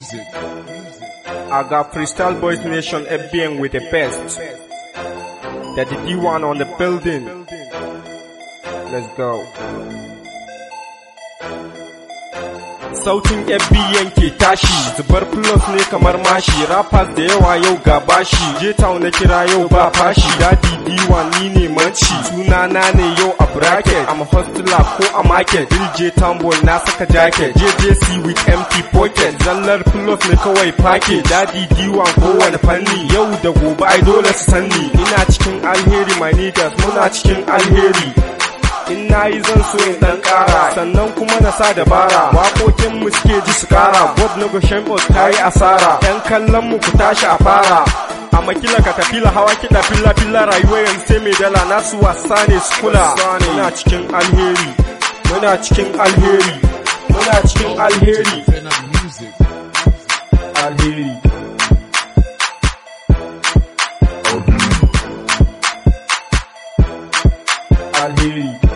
Music. I got Freestyle Boys Nation FBN with the best. That the D1 on the building. Let's go. Sautin FBN ke tashi, zubar plus ne kamar mashi, rappers da yawa yau ga bashi, J-Town na kira yau ba fashi, dadi D1 ni ne manci, sunana ne yau a bracket, I'm a hustler ko a market, Dil J-Town boy na saka jacket, JJC with empty pocket, zallar plus ne kawai package, dadi D1 kowane fanni, yau da gobe ai dole su sanni, ina cikin alheri my niggas, muna cikin alheri. in na yi zan so in dan kara sannan kuma na sa dabara waƙoƙin mu suke ji su kara god na goshen ta yi asara yan kallon mu ku tashi a fara a makila ka tafila hawa kiɗa filla filla rayuwa yanzu sai mai dala nasu wasa ne su kula muna cikin alheri muna cikin alheri muna cikin alheri Fena Music. alheri alheri